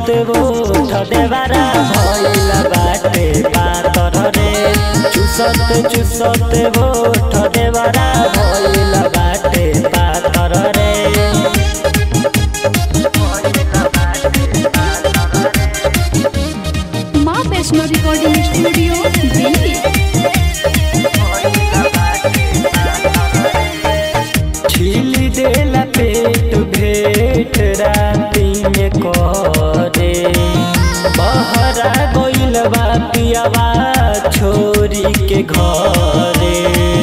ओठ देवारा भइल बाटे पातर रे चुसत चुसत ओठ देवारा भइल बाटे पातर रे माँ वैष्णो रिकॉर्डिंग स्टूडियो दिल्ली छिली देला पेट भेट राती में करे बहरा गइल बा पियावा छोरी के घरे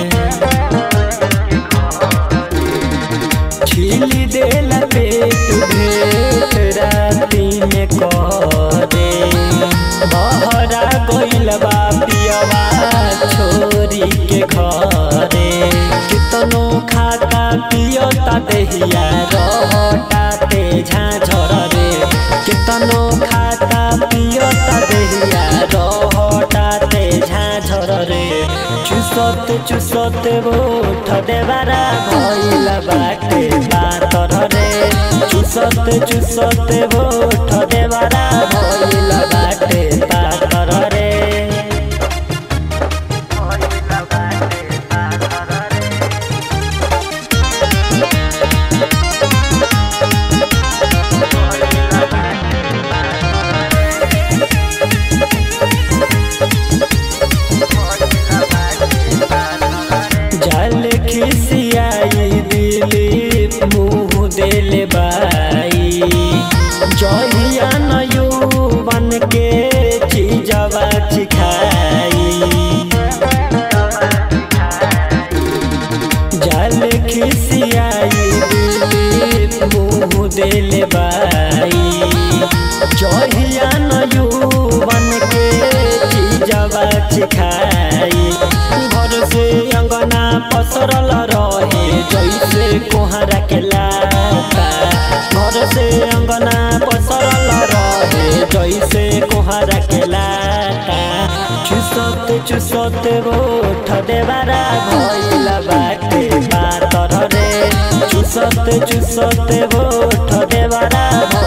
छिली देला पेट भेट राती में करे बहरा गइल बा पियावा छोरी के घरे कितनो खाता पियता देहिया रहता ते झाझर रे कितनो खाता पियता देहिया रहता ते झाझर रे चुसत चुसत ओठ देवारा भइल बाटे पातर रे चुसत चुसत ओठ देवारा भइल बाटे पातर रे जल खिसियाई दिलीप मुँह दिल बाई जहिया न यौवन के चीजवा चिखाई जल खिसियाई दिलीप मुँह दिल बाई जहिया न यौवन के चीजवा चिखाई घर से अंगना पसरल रहे जैसे कोहरा के लाता घर से अंगना पसरल रहे जैसे कोहरा के लाता चुसत चुसत ओठ देवारा भइल बाटे पातर रे चुसत चुसत ओठ देवारा